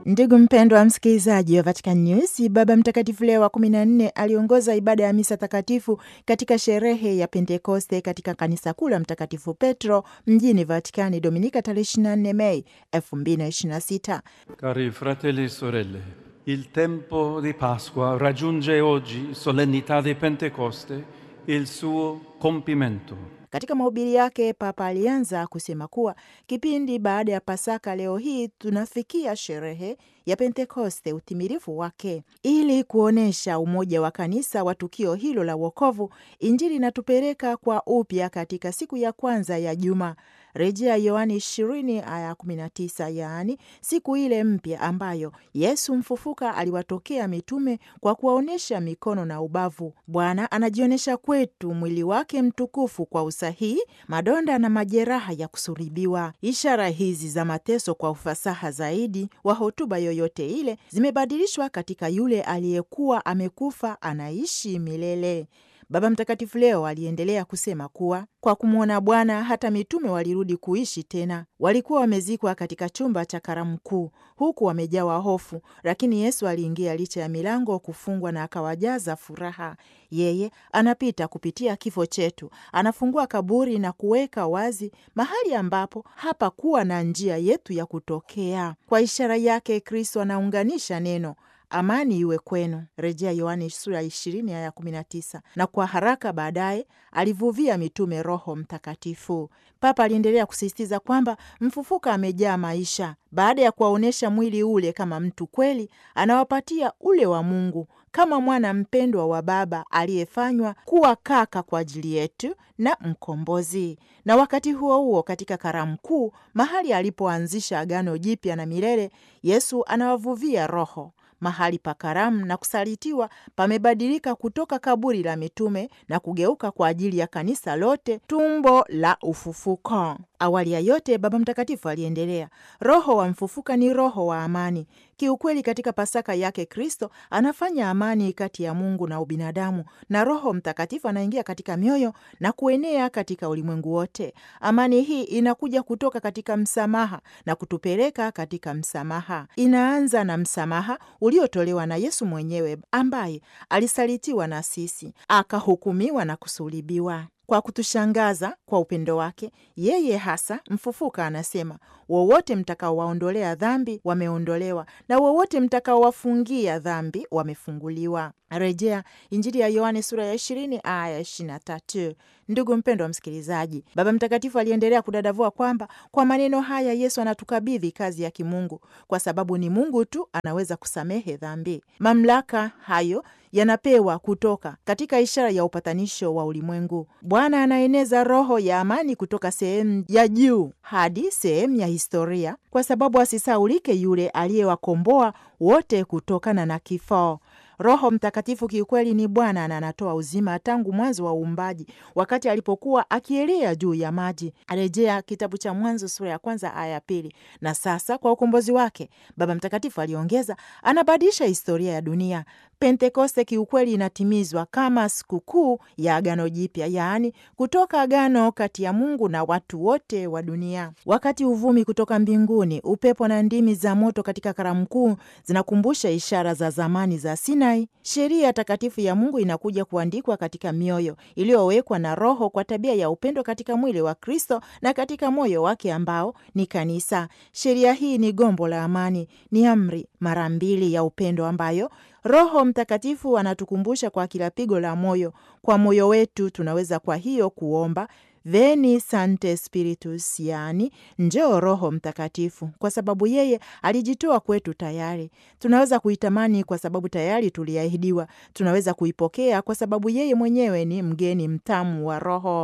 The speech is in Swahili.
Ndugu mpendwa msikilizaji wa Vatican News, Baba Mtakatifu Leo wa kumi na nne aliongoza ibada ya misa takatifu katika sherehe ya Pentekoste katika kanisa kuu la Mtakatifu Petro mjini Vatikani Dominika tarehe 24 Mei 2026. Cari fratelli e sorelle, il tempo di Pasqua raggiunge oggi, solennità di Pentecoste, il suo compimento. Katika mahubiri yake Papa alianza kusema kuwa kipindi baada ya Pasaka, leo hii tunafikia sherehe ya Pentekoste, utimilifu wake. Ili kuonyesha umoja wa kanisa wa tukio hilo la wokovu, Injili inatupeleka kwa upya katika siku ya kwanza ya juma, rejea Yohani 20 aya 19, yaani siku ile mpya ambayo Yesu mfufuka aliwatokea mitume kwa kuwaonyesha mikono na ubavu. Bwana anajionyesha kwetu mwili wake mtukufu kwa usahihi, madonda na majeraha ya kusulubiwa. Ishara hizi za mateso kwa ufasaha zaidi wa hotuba yoyote ile zimebadilishwa katika yule aliyekuwa amekufa anaishi milele. Baba Mtakatifu leo aliendelea kusema kuwa kwa kumwona Bwana hata mitume walirudi kuishi tena. Walikuwa wamezikwa katika chumba cha karamu kuu, huku wamejawa hofu, lakini Yesu aliingia licha ya milango kufungwa na akawajaza furaha. Yeye anapita kupitia kifo chetu, anafungua kaburi na kuweka wazi mahali ambapo hapakuwa na njia yetu ya kutokea. Kwa ishara yake, Kristo anaunganisha neno amani iwe kwenu, rejea Yohani sura ishirini aya kumi na tisa. Na kwa haraka baadaye alivuvia mitume Roho Mtakatifu. Papa aliendelea kusisitiza kwamba mfufuka amejaa maisha. Baada ya kuwaonyesha mwili ule kama mtu kweli, anawapatia ule wa Mungu kama mwana mpendwa wa Baba aliyefanywa kuwa kaka kwa ajili yetu na mkombozi. Na wakati huo huo, katika karamu kuu, mahali alipoanzisha agano jipya na milele, Yesu anawavuvia Roho mahali pa karamu na kusalitiwa pamebadilika kutoka kaburi la mitume na kugeuka kwa ajili ya kanisa lote, tumbo la ufufuko. Awali ya yote, Baba Mtakatifu aliendelea, Roho wa mfufuka ni roho wa amani. Kiukweli, katika Pasaka yake Kristo anafanya amani kati ya Mungu na ubinadamu, na Roho Mtakatifu anaingia katika mioyo na kuenea katika ulimwengu wote. Amani hii inakuja kutoka katika msamaha na kutupeleka katika msamaha. Inaanza na msamaha uliotolewa na Yesu mwenyewe ambaye alisalitiwa na sisi, akahukumiwa na kusulibiwa. Kwa kutushangaza kwa upendo wake yeye hasa mfufuka, anasema wowote mtakaowaondolea dhambi wameondolewa, na wowote mtakaowafungia dhambi wamefunguliwa. Rejea Injili ya Yohane sura ya ishirini aya ishirini na tatu. Ndugu mpendo wa msikilizaji, Baba Mtakatifu aliendelea kudadavua kwamba kwa maneno haya Yesu anatukabidhi kazi ya kimungu, kwa sababu ni Mungu tu anaweza kusamehe dhambi. Mamlaka hayo yanapewa kutoka katika ishara ya upatanisho wa ulimwengu. Bwana anaeneza roho ya amani kutoka sehemu ya juu hadi sehemu ya historia, kwa sababu asisaulike yule aliyewakomboa wote kutokana na kifo. Roho Mtakatifu kiukweli ni Bwana na anatoa uzima tangu mwanzo wa uumbaji, wakati alipokuwa akielea juu ya maji. Arejea kitabu cha Mwanzo sura ya kwanza aya ya pili. Na sasa kwa ukombozi wake, Baba Mtakatifu aliongeza, anabadilisha historia ya dunia. Pentekoste kiukweli inatimizwa kama sikukuu ya Agano Jipya, yaani kutoka agano kati ya Mungu na watu wote wa dunia. Wakati uvumi kutoka mbinguni, upepo na ndimi za moto katika karamu kuu zinakumbusha ishara za zamani za Sinai. Sheria takatifu ya Mungu inakuja kuandikwa katika mioyo iliyowekwa na Roho kwa tabia ya upendo katika mwili wa Kristo na katika moyo wake ambao ni kanisa. Sheria hii ni gombo la amani, ni amri mara mbili ya upendo ambayo Roho Mtakatifu anatukumbusha kwa kila pigo la moyo. Kwa moyo wetu tunaweza kwa hiyo kuomba Veni Sancte Spiritus, yaani njoo Roho Mtakatifu, kwa sababu yeye alijitoa kwetu tayari. Tunaweza kuitamani kwa sababu tayari tuliahidiwa. Tunaweza kuipokea kwa sababu yeye mwenyewe ni mgeni mtamu wa Roho.